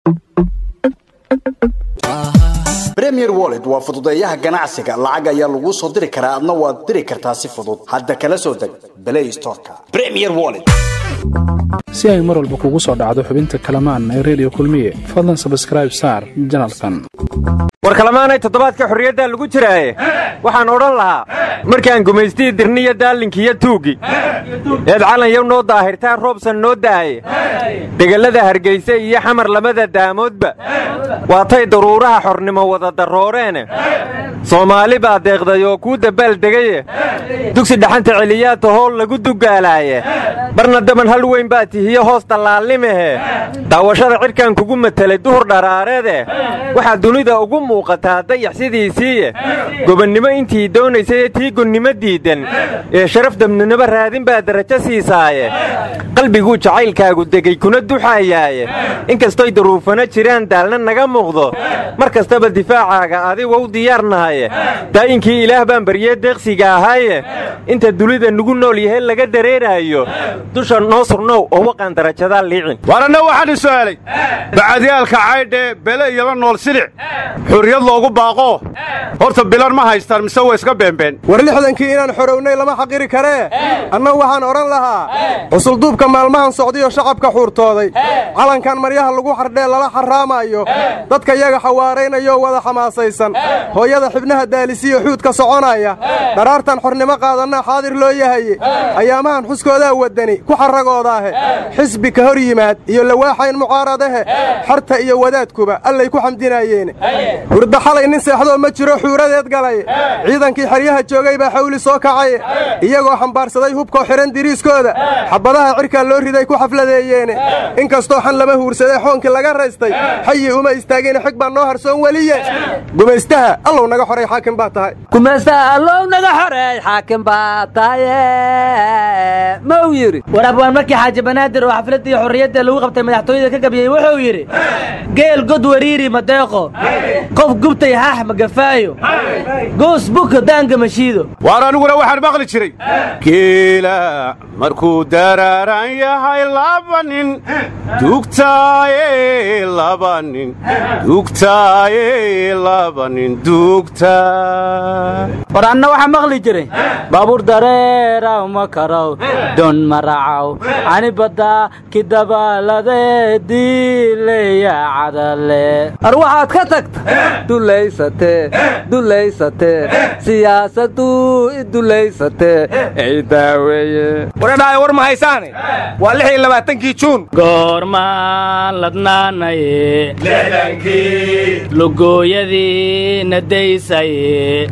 premier wallet waa fududeeyaha ganacsiga lacag ayaa laguu soo diri karaa adna waad diri kartaa si fudud hadda kala soo deg play storeka premier wallet si ay mar walba kugu soo dhacdo xubinta kalamaan ee redio kulmiye fadlan sabskraib saar janalkan war kalamaanay toddobaadka xorriyaddaa lagu jiraaye waxaan odhan lahaa markaan gumaystii dirniyo daallinkiiyo tuuggi eed calanyow noo daahirtaa roobsan noo da'aye degellada hargayse iyo xamar lamada daamoodba waatay daruuraha xornimo wada darrooreene soomaali baa deeqday oo kuu dabbaal degaye dugsi dhaxanta celiyaata hool lagu dugaalaaye barna daban hal weyn baa tihiyo hoos dallaalnimahe daawashada cidhkan kugu matelay duhur dharaareede waxaa dunida ugu muuqataa dayax sidiisiiye gobonnimo intii doonaysay tii gonnimo diiddan ee sharaf dabninimo raadin baa darajo siisaaye qalbiguu jacaylkaagu degay kuna duxayaaye inkastoy daruufana jiraan daalna naga muuqdo mar kastaba difaacaaga adigow diyaarnahaye daa'inkii ilaah baan baryee deeqsiga ahaaye inta dunida nugu nool yahay laga dareeraayo dusha noo surnow oo waqaan darajadaa liicin waranna waxaan i su'aalay bacadyaalka caydhe bele iyoma nool silic xurriyad loogu baaqo horta bilan ma haystaan mise way iska beenbeen war lixdankii inaan xorownay lama xaqiri karee annagu waxaan odhan lahaa xusulduubka maalmahan socdiyo shacabka xuurtooday calankan maryaha lagu xardhee lala xarraamaayo dadka yaga xawaaraynayoo wada xamaasaysan hooyada xibnaha daalisiyo xuudka soconaya dharaartan xornimo qaadanna xaadir loo yahaye ayaamahan xuskoodaa waddani ku xarragoodaahe xisbi ka hor yimaad iyo lawaaxayn mucaaradahe xarta iyo wadaadkuba allay ku xamdinaayeene hurda xalay nin seexdoo ma jiro xuuradeed galay ciidankii xeryaha joogay baa xawli soo kacaye iyagoo xambaarsaday hubkoo xidhan diriiskooda xabbadaha cidhkaa loo riday ku xafladeeyeene inkastoo xan lama huursaday xoonkii laga raystay xayi uma istaageen xig baa noo harsoon weliye gumaystaha allow naga xoray xaakim baa tahay gumaystaha allow naga xoreey xaakim baa tahaye ma uu yidhi war abwaan markii xaaji banaadir oo xafladdii xorriyadda lagu qabtay madaxtooyada ka gabyey wuxuu yidhi geel god wariiri madeeqo qof gubtay haax magafaayo goos buka daanga mashiido waar aniguna waxaan maqli jiray geela markuu daraaran yahay laba nin dugtaaye laba nin dugtaaye laba nin dugta war anna waxaa maqli jiray baabuur dareeraw ma karow don maracaw ani badda kidabaalade diileya cadale ar waxaad ka tagta dulaysatee dulaysatee siyaasaddu idulaysatee ciidaaweeye waradhaaya war ma haysaane waa lix iyo labaatankii juun goormaan ladnaanaye lugooyadii nadaysaye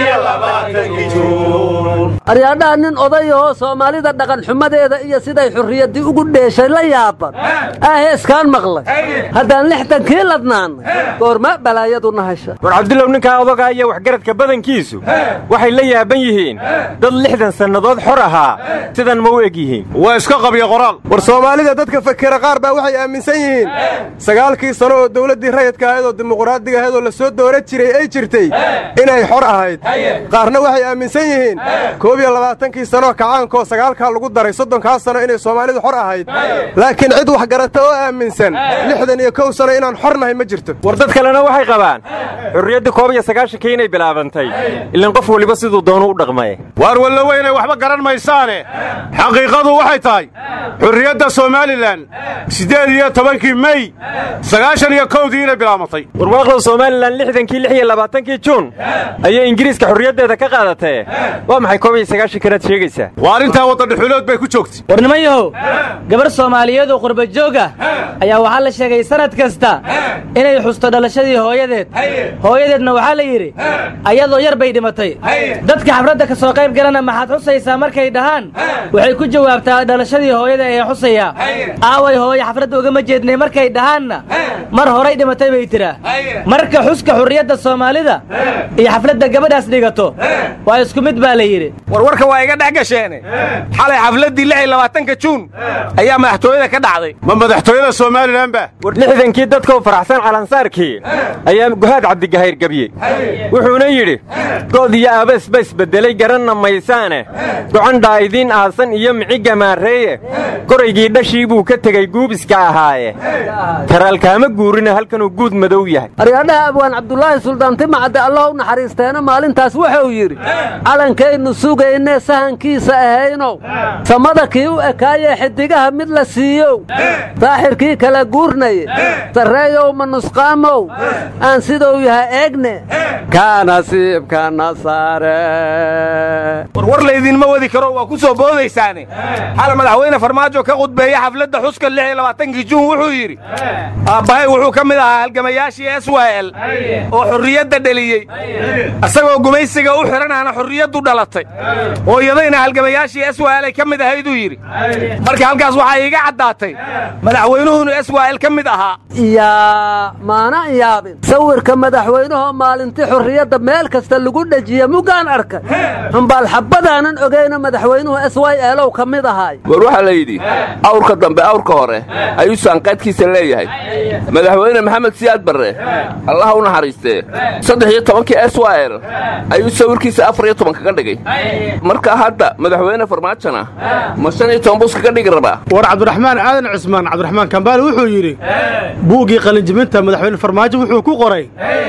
aryaadhaha nin odayahoo soomaalida dhaqan xumadeeda iyo siday xurriyaddii ugu dheeshay la yaaban aahe iskaan maqlay haddaan lixdankii ladnaannay goorma balaayaduna hasha war cabdullow ninkaa odagaa iyo waxgaradka badankiisu waxay la yaaban yihiin dad lixdan sannadood xor ahaa sidan ma u eg yihiin waa iska qabya qoraal war soomaalida dadka fakera qaar baa waxay aaminsan yihiin sagaalkii sano oo dawladdii rayidka ahayd oo dimuqraadiga ahayd oo la soo doora jiray ay jirtay inay xor ahayd qaarna waxay aaminsan yihiin koob iyo labaatankii sanoo kacaankaoo sagaalkaa lagu daray soddonkaa sano inay soomaalidu xor ahayd laakiin cid wax garata oo aaminsan lixdan iyo kow sano inaan xor nahay ma jirto war dad kalena waxay qabaan xurriyadda koob iyo sagaashankii inay bilaabantay ilan qof weliba siduu doonu u dhaqmay waar wallowe inay waxba garan maysaane xaqiiqadu waxay tahay xurriyadda somalilan siddeed iyo tobankii mey sagaashan iyo kowdii inay bilaabatay warwaaqlow somalilan lixdankii lix iyo labaatankii juun ayay ingiriiska xurriyaddeeda ka qaadatee waa maxay koob iyo sagaashankanaad sheegaysaa waa arrintaa waddadhexulood bay ku joogtay war niman yahow gabar soomaaliyeed oo qurba joog ah ayaa waxaa la sheegay sannad kasta inay xusto dhalashadii hooyadeed hooyadeedna waxaa la yidhi ayadoo yar bay dhimatay dadka xafladda ka soo qayb galana maxaad xusaysaa markay dhahaan waxay ku jawaabtaa dhalashadii hooyada ee xusaya aaway hooye xafladda ugama jeednay markay dhahaanna mar horay dhimatay bay tiraa marka xuska xurriyadda soomaalida iyo xafladda gabadhaas dhigato waa isku mid baa la yidhi warwarka waa iga dhex gasheene xalay xafladdii lix iyo labaatanka juun ayaa madaxtooyada ka dhacday ma madaxtooyada somalilan ba war lixdankii dadkoo faraxsan calansaarkii ayaa guhaad cabdigahayr gebye wuxuuna yidhi good iyo aabes ba isbeddelay garanna maysaane gocandhaa idiin aasan iyo micigga maareeye goraygii dhashii buu ka tegey guubiska ahaaye taraalkaama guurina halkanuu guud madow yahay aryadhaha abwaan cabdulaahi suldaanti macadde allah u naxariisteena maalintaas wuxuu yidhi calankaynu sugaynee sahankiisa ahaynow samada kii u ekaayee xidigaha mid la siiyow saaxirkii kala guurnaye sarreeyow ma nusqaamow aan siduu yahay eegne kaa nasiibkana saare warwar laydinma wadi karo waa ku soo boodaysaane xal madaxweyne farmaajo ka khudbeeye xafladda xuska lix iyo labaatankii juun wuxuu yidhi aabbahay wuxuu ka mid ahaa halgamayaashii s y l oo xorriyadda dheliyey isagoo gumaysiga u xidhanaana xorriyaddu dhalatay hooyadayna halgamayaashii s y l ay ka mid ahayduu yidhi marka halkaas waxaa iiga caddaatay madaxweynuhunu s y l ka mid ahaa yaa maana yaabin sawirka madaxweynahoo maalintii xurriyadda meel kasta lagu dhejiye mugaan arkay xumbaal xabbadaanan ogayna madaxweynuhu s y elow ka mid ahaay war waxaa la yidhi awrka dambe awrka hore ayuu saanqaadkiisa leeyahay madaxweyne maxamed siyaad barre allaha u naxariistee saddex iyo tobankii s y l ayuu sawirkiisa afar iyo toban kaga dhigay marka hadda madaxweyne farmaajona ma shan iyo toban buus kaga dhigi rabaa war cabdiraxmaan aadan cismaan cabdiraxmaan kambaale wuxuu yidhi buuggii qalinjibinta madaxweyne farmaajo wuxuu ku qoray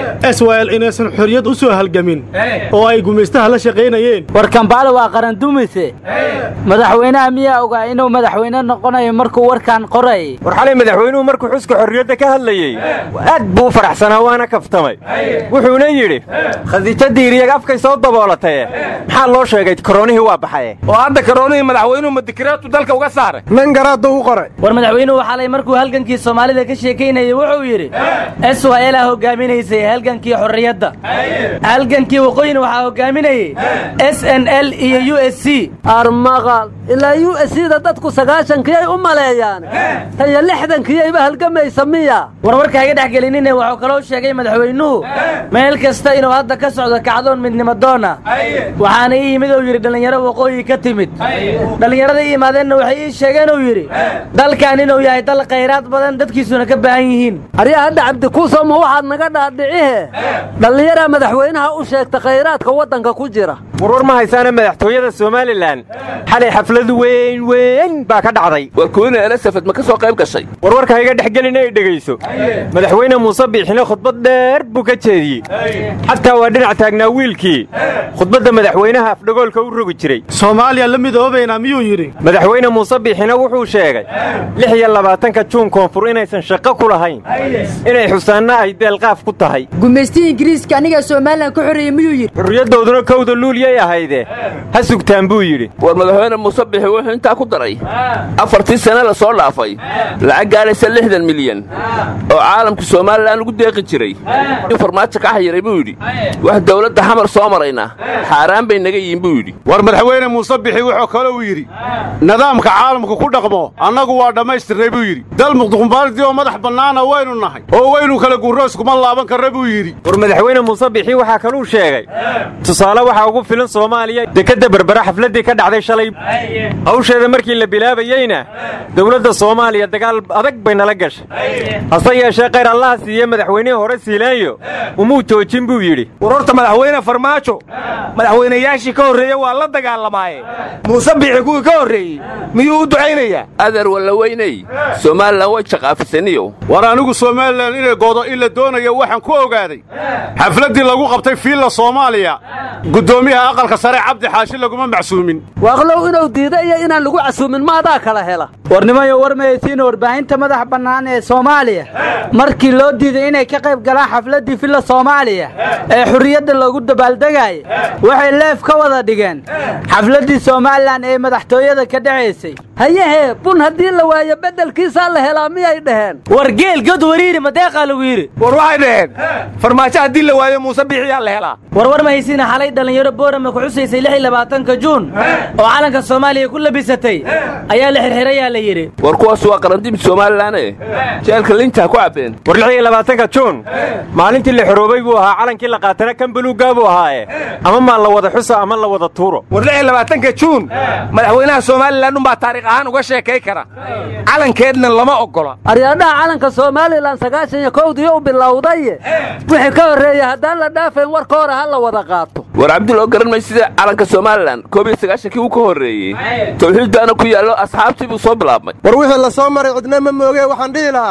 s y l inaysan xorriyad u soo halgamin oo ay gumaystaha la shaqaynayeen war kambaale waa qarandumise madaxweynaha miyaa ogaa inuu madaxweyne noqonayo markuu warkaan qoray war xalay madaxweynuhu markuu xuska xorriyadda ka hadlayey aad buu u faraxsanaa waana kaftamay wuxuuna yidhi khadiijo diiriyag afkay soo daboolataye maxaa loo sheegay koroonihii waa baxaye oo hadda karoonihii madaxweynuhu madikiraatu dalka uga saaray nin garaadda u qoray war madaxweynuhu xalay markuu halgankii soomaalida ka sheekaynayay wuxuu yidhi s y laa hogaaminaysay halgankii xorriyadda halgankii waqooyin waxaa hogaaminayey s n l iyo u s c armaqal ilaa u s da dadku sagaashankiyay u maleeyaan tan iyo lixdankiyayba halgamaysa miya warwarka iga dhex gelinine wuxuu kaloo sheegay madaxweynuhu meel kasta inuu hadda ka socdo kacdoon midnimadoona waxaana ii yimid uu yidhi dhallinyaro waqooyi ka timid dhallinyarada ii yimaadeenna waxay ii sheegeen uu yidhi dalkan inuu yahay dal khayraad badan dadkiisuna ka baahan yihiin aryaa hadda cabdikuuso ma waxaad naga dhaadhicihe dhallinyaraa madaxweynaha u sheegta khayraadka waddanka ku jira warwar ma haysaana madaxtooyada somalilan xalay xaflad weyn weyn baa ka dhacday war kuwina elisafet ma ka soo qayb gashay warwarka iga dhex gelin ay dhegayso madaxweyne muuse biixine khudbad dheer buu ka jeediyey xataa waa dhinac taagnaa wiilkii khudbadda madaxweynaha afdhagoolka u rogi jiray soomaaliya la midoobaynaa miyuu yidhi madaxweyne muuse biixine wuxuu sheegay lix iyo labaatanka juun koonfur inaysan shaqo ku lahayn inay xusaanna ay deelqaaf ku tahay gumaystii ingiriiska anigaa somalilan ka xoreeyey miyuu yidhi xurriyaddooduna kowda luulyay ahayde ha sugtaan buu yidhi war madaxweyne muuse bixi wuxuu intaa ku daray afartii sane la soo dhaafay lacag gaadhaysa lixdan milyan oo caalamka somalilan lagu deeqi jiray in farmaajo ka xayiray buu yidhi wax dawladda xamar soo marayna xaaraan bay naga yihiin buu yidhi war madaxweyne muuse bixi wuxuu kale uu yidhi nidaamka caalamka ku dhaqmo annagu waa dhammaystirnay buu yidhi dal muqduqumbaaldii oo madax bannaana waynu nahay oo waynu kala guurrooskuma laaban karra buu yidhi war madaxweyne muuse bixi waxaa kaluu sheegay tusaale waxaa ugu filan soomaaliya dekedda berbera xafladdii ka dhacday shalay hawsheeda markii la bilaabayeyna dowladda soomaaliya dagaal adag bay nala gashay hase yeeshee khayr allaha siiye madaxweynihii hore siilaanyo umuu joojin buu yidhi war horta madaxweyne farmaajo madaxweynayaashii ka horreeye waa la dagaalamaaye muuse biixi kuwii ka horreeyey miyuu u ducaynayaa adeer walla weyney somalilan way jaqaafisaniyow war anigu somalilan inay goodo in la doonayo waxaan ku ogaaday xafladdii lagu qabtay fiilla soomaaliya guddoomiyaha aqalka sare cabdi xaashi laguma macsuumin waaqlow inuu diida iyo inaan lagu casuumin maadaa kala hela warnimayo war maysiina warbaahinta madaxa bannaan ee soomaaliya markii loo diiday inay ka qayb galaan xafladdii filla soomaaliya ee xurriyadda loogu dabaaldegaaya waxay leef ka wada dhigeen xafladdii somalilan ee madaxtooyada ka dhacaysay hayahee bun haddii la waayo beddelkiisaa la helaa miyay dhaheen war geel god wariiri madeeqaa lagu yidhi war waxay dhaheen farmaajo haddii la waayo muuse biixiyaa la helaa war war mahaysiina xalay dhallinyaro boorama ku xusaysay lix iyo labaatanka juun oo calanka soomaaliya ku labisatay ayaa la xirxirayaa la yidhi war kuwaas waa qarandimid somalilanee jeelka lintaa ku cabbeen war lix iyo labaatanka juun maalintii la xoroobay buu ahaa calankii la qaatana kan buluuggaa buu ahaaye ama maa la wada xuso ama la wada tuuro war lix iyo labaatanka juun madaxweynaha somalilan unbaa taariikh ahaan uga sheekay kara calankeedna lama oggola aryaadhaha calanka somalilan sagaashan iyo kowdii u bilowdaye wixii ka horreeya haddaan la dhaafayn warka hore ha la wada qaato war cabdil oo garan may sida calanka somalilan koob iyo sagaashankii uu ka horreeyey tawxiiddaana ku yaallo asxaabtii buu soo bilaabmay war wixii la soo maray cidna ma mooge waxaan dhihi lahaa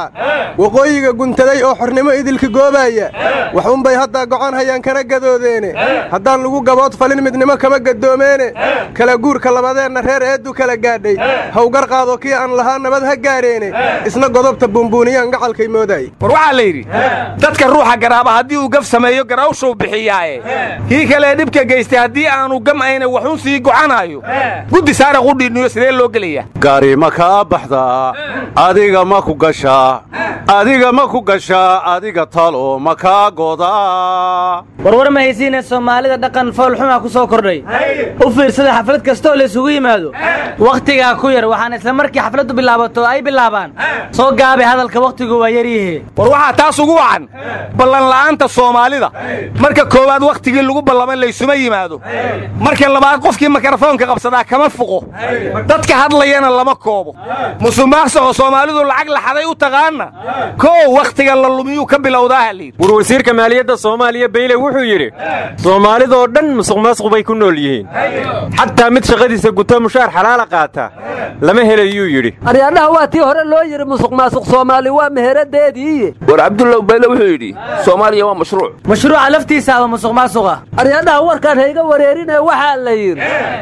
waqooyiga guntaday oo xornimo idilka goobaaya waxuunbay haddaa gocon hayaan kana gadoodeene haddaan lagu gabood falin midnimo kama gadoomeene kala guurka labadeenna reer eeddu kala gaadhay hawgar qaado kii aan lahaa nabad ha gaareene isna godobta buunbuuniyaan gacalkay moodaay war waxaa la yidhi dadka ruuxa garaaba haddii uu gaf sameeyo garawshuu bixiyaaye kii kalee dhibka geystay haddii aanu gam ayna waxuun sii gocanaayo guddi saara qudhiinniyo sidee loo gelayaa gari ma kaa baxdaa adiga ma ku gashaa adiga ma ku gashaa adiga talo ma kaa godaa warwar ma haysiine soomaalida dhaqan foolxumaa ku soo kordhay u fiirsada xaflad kastooo la isugu yimaado wakhtigaa ku yar waxaan isla markii xafladdu bilaabato ay bilaabaan soo gaabay hadalka wakhtigu waa yaryihi war waxaa taas ugu wacan ballanla'aanta soomaalida marka koowaad wakhtigii lagu ballamay laysuma yimaado marka labaad qofkii mikrofoonka qabsadaa kama fuqo dadka hadlayana lama koobo musuqmaaqsaqoo soomaalidu lacag laxaday u taqaanna koow wakhtiga la lumiyuu ka bilowdaaha layidhi war wasiirka maaliyadda soomaaliya bayle wuxuu yidhi soomaalidoo dhan musuqmaasuq bay ku nool yihiin xataa mid shaqadiisa guto mushaar xalaala qaata lama helayuu yidhi aryaadhaha waa tii hore loo yidhi musuq maasuq soomaali waa meheradeedii war cabdullaw bayle wuxuu yidhi soomaaliya waa mashruuc mashruuca laftiisaaba musuq maasuqa aryaadhaha warkaan hayga wareerinee waxaa la yidhi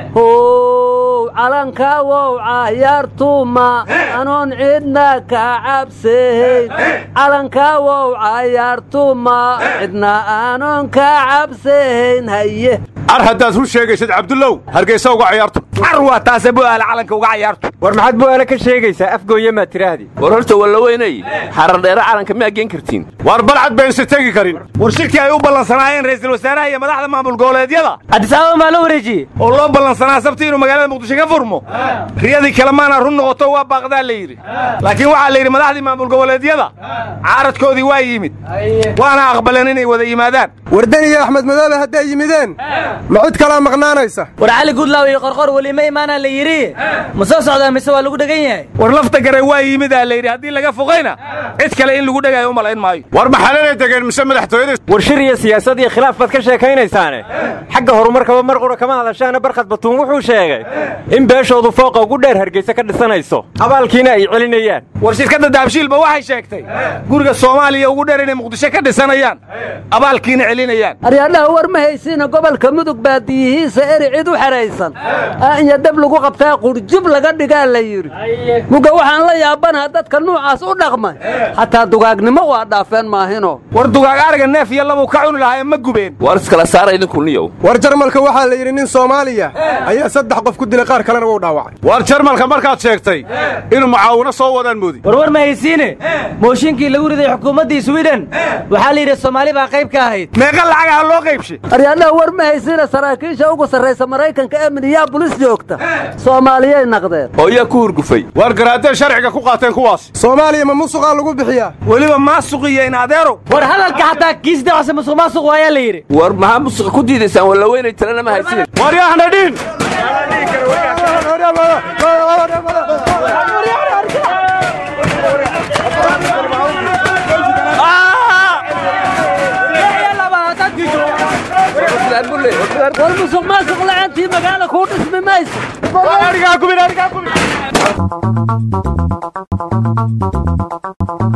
how calanka wow cayaartuma anoon cidna ka cabsayn calanka wow cayaartuma cidna anoon ka cabsayn haye ar haddaad run sheegaysid cabdullow hargaysa uga cayaarto car waa taase bu'aala calanka uga cayaarto war maxaad bu'aale ka sheegaysaa afgooye maad tidhaahdii war horta wallaweynay xarardheere calanka miyaa geen kartiin war balcad baynse tegi karin war shirkii ay u ballansanaayeen ra'iisul wasaaraha iyo madaxda maamul goboleedyada addisaababa maa loo wareejiyey oo loo ballansanaa sabti inuu magaalada muqdisho ka furmo riyadii kale maana run noqoto waa baaqdaa la yidhi laakiin waxaa la yidhi madaxdii maamul goboleedyada caaradkoodii waa yimid waana aqbaleen inay wada yimaadaan wardan iyo axmed madoobe hadday yimideen ma cid kalaa maqnaanaysa war cali gudlaaw iyo qorqor weli ma imaanaa la yidhi ma soo socdaa mise waa lagu dhegan yahay war lafta gare waa yimidaa la yidhi haddii laga foqayna cid kale in lagu dhegaayo u malayn maayo war maxalanay degeen mise madaxtooyada war shir iyo siyaasad iyo khilaaf baad ka sheekaynaysaane xagga horumarkaba mar qura kama hadashaana barkhad batuun wuxuu sheegay in beeshoodu fooqa ugu dheer hargeysa ka dhisanayso abaalkiina ay celinayaan war shirkadda daabshiilba waxay sheegtay guriga soomaaliya ugu dheer inay muqdisho ka dhisanayaan abaalkiina celinayaan aryaadhaha war ma haysiina gobolka mudug baadiyihiisa eri cid u xahaysan aanya dhab lagu qabtaa qurjub laga dhigaa la yidhi muga waxaan la yaabanaha dadka nuucaas u dhaqmay xataa dugaagnimo waa dhaafeen maahino war dugaag ariga neef iyo labuu ka cuni lahaa ee ma gubeen war iskala saara idinku niyow war jarmalka waxaa la yidhi nin soomaaliya ayaa saddex qof ku dilay qaar kalena wuu dhaawacay war jarmalka markaad sheegtay inuu mucaawino soo wadaan moodi war war ma haysiine mooshinkii lagu riday xukuumaddii swiden waxaa la yidhi soomaali baa qayb ka ahayd meeqa lacagaha loo qaybshay aryaadhaha war ma haysiina saraakiisha ugu sarraysa maraykanka ee minneabolis joogta soomaaliyay naqdeen oo yaa ku hurgufay war garaadeen sharciga ku qaateen kuwaas soomaaliya ma musuqaa lagu bixiyaa weliba maasuq iyo in adeero war hadalka xataa kiis dacose musuq maasuq waayaa la yidhi war maxaa musuqa ku diidaysaan wallaweynay talena ma haysin war yaahna dhiin war musuq maasuq lacantii magaala kuu dhismi mayso arigaa kubin arigaa kubin